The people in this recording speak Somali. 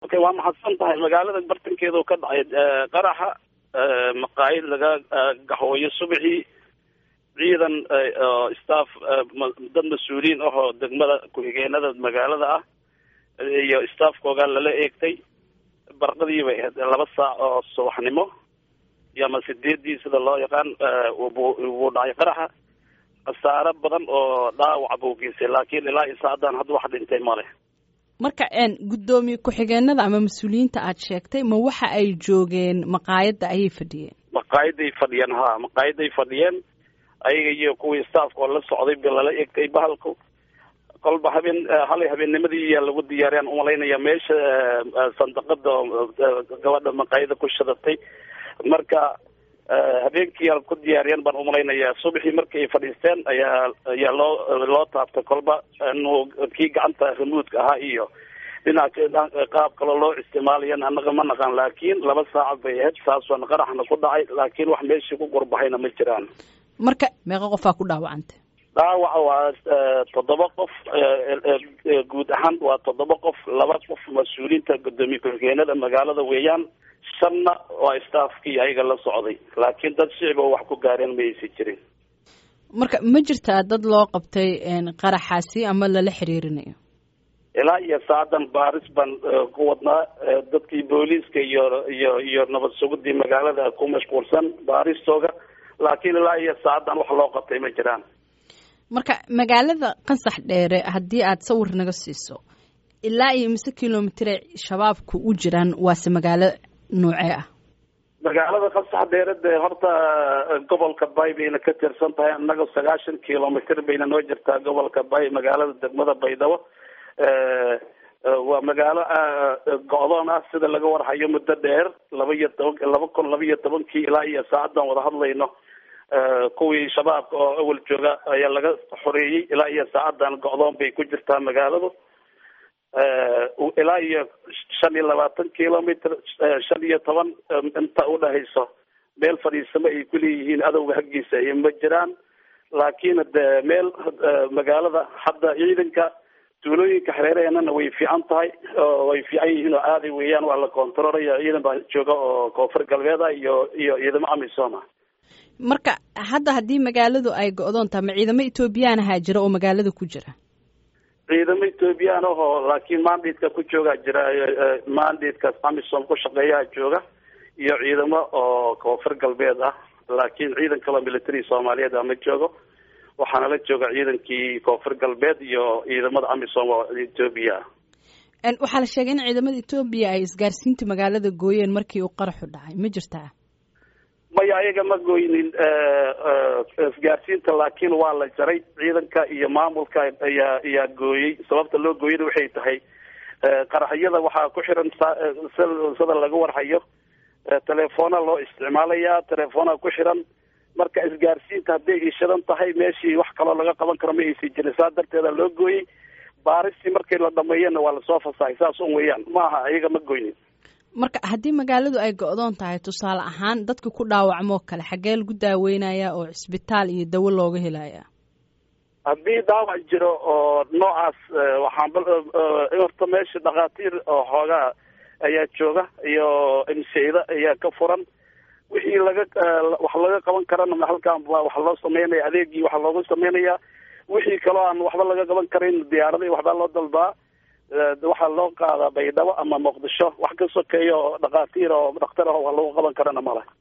okay waa mahadsan tahay magaalada bartankeeda ka dhacay qaraxa maqaayid laga gaxooyo subaxii ciidan staff dad mas-uuliyiin ahoo degmada ku-xigeenada magaalada ah iyo staffkooga lala eegtay barqadii bay ahayd laba saac oo subaxnimo iyo ama sideedii sida loo yaqaan wuu dhacay qaraxa khasaaro badan oo dhaawac buu geystay laakiin ilaa iyo saacadaan hadda wax dhintay male marka guddoomiye ku-xigeenada ama mas-uuliyiinta aad sheegtay ma waxa ay joogeen maqaayadda ayay fadhiyeen maqaayaday fadhiyeen ha maqaayaday fadhiyeen ayaga iyo kuwii staafka oo la socday ba lala egtay bahalku kolba habeen halay habeennimadii iyaa lagu diyaariyaan umalaynaya meesha sandaqada gabadha maqaayada ku shadatay marka habeenkii ku diyaariyeen baan umalaynaya subaxii markii ay fadhiisteen ayaa ayaa loo loo taabtay kolba inuu kii gacanta remuudka ahaa iyo dhinaca qaab kaloo loo isticmaalayan anaga ma naqaan laakiin laba saaca bay ahayd saasaan qaraxna ku dhacay laakiin wax meeshii ku gurbahayna ma jiraan marka meeqa qofaa ku dhaawacantay dhaawaca waa toddoba qof guud ahaan waa toddoba qof laba qof mas-uuliyiinta guddoomiye ku-xigeenada magaalada weeyaan shanna waa staafkii ayaga la socday laakiin dad shicib oo wax ku gaareen ma aysan jirin marka ma jirtaa dad loo qabtay qaraxaasi ama lala xiriirinayo ilaa iyo saacadan baaris baan ku wadnaa dadkii booliiska iyo iyo iyo nabad sugudii magaalada ku mashquulsan baaristooga laakiin ilaa iyo saacadan wax loo qabtay ma jiraan marka magaalada qansax dheere haddii aad sawir naga siiso ilaa iyo mise kilomitire shabaabku u jiraan waase magaalo noocee ah magaalada qasax dheere dee horta gobolka bay bayna ka tirsan tahay annaga sagaashan kilomitr bayna noo jirtaa gobolka bay magaalada degmada baydhabo waa magaalo go-doon ah sida laga warhayo muddo dheer laba iyo toban laba kun laba iyo tobankii ilaa iyo saacadan wada hadlayno kuwii shabaabka oo awal jooga ayaa laga xoreeyey ilaa iyo saacadan go-doon bay ku jirtaa magaaladu ilaa iyo shan iyo labaatan kilomitr shan iyo toban inta udhahayso meel fadhiisamo ay kuleeyihiin adowga haggiisa ay ma jiraan laakiin de meel magaalada hadda ciidanka tuulooyinka xereeraheenana way fiican tahay way fiican yihiin oo aaday weeyaan waa la controlaya ciidan baa jooga oo koonfur galbeed ah iyo iyo ciidamo amisom ah marka hadda haddii magaaladu ay go-doon tahay ma ciidamo ethoobiyan ahaa jira oo magaalada ku jira ciidamo ethoobiyan ahoo laakiin mandatka ku joogaa jira mandatekaas amisom ku shaqeeyaa jooga iyo ciidamo oo koonfur galbeed ah laakiin ciidan kaloo military soomaaliyeed ah ma joogo waxaana la jooga ciidankii koonfur galbeed iyo ciidamada amisom oo ethoobiya ah waxaa la sheegay in ciidamada ethoobiya ay isgaarsiinta magaalada gooyeen markii uu qaraxu dhacay ma jirtaa maya ayaga ma gooynin isgaarsiinta laakiin waa la jaray ciidanka iyo maamulka ayaa ayaa gooyey sababta loo gooyana waxay tahay qaraxyada waxaa ku xiran sida laga warhayo telefoona loo isticmaalayaa telefoona ku xiran marka isgaarsiinta hadday ishadan tahay meeshii wax kaloo laga qaban karo ma aysan jirin saa darteeda loo gooyey baaristii markii la dhameeyana waa lasoo fasahay saas un weeyaan ma aha ayaga ma goynin marka haddii magaaladu ay go-doon tahay tusaale ahaan dadka ku dhaawacmoo kale xaggee lagu daaweynaya oo cisbitaal iyo dawo looga helaya haddii dhaawac jiro oo noocaas waxaan horta meesha dhakhaatiir oo xoogaa ayaa jooga iyo imseyda ayaa ka furan wixii laga wax laga qaban karana halkan wax loo sameynaya adeegii waxa loogu sameynaya wixii kaloo aan waxba laga qaban karin diyaarada waxbaa loo dalbaa waxaa loo qaadaa baydhabo ama muqdisho wax ka sokeeya oo dhakhaatiir oo dhakhtar ah wax lagu qaban karana male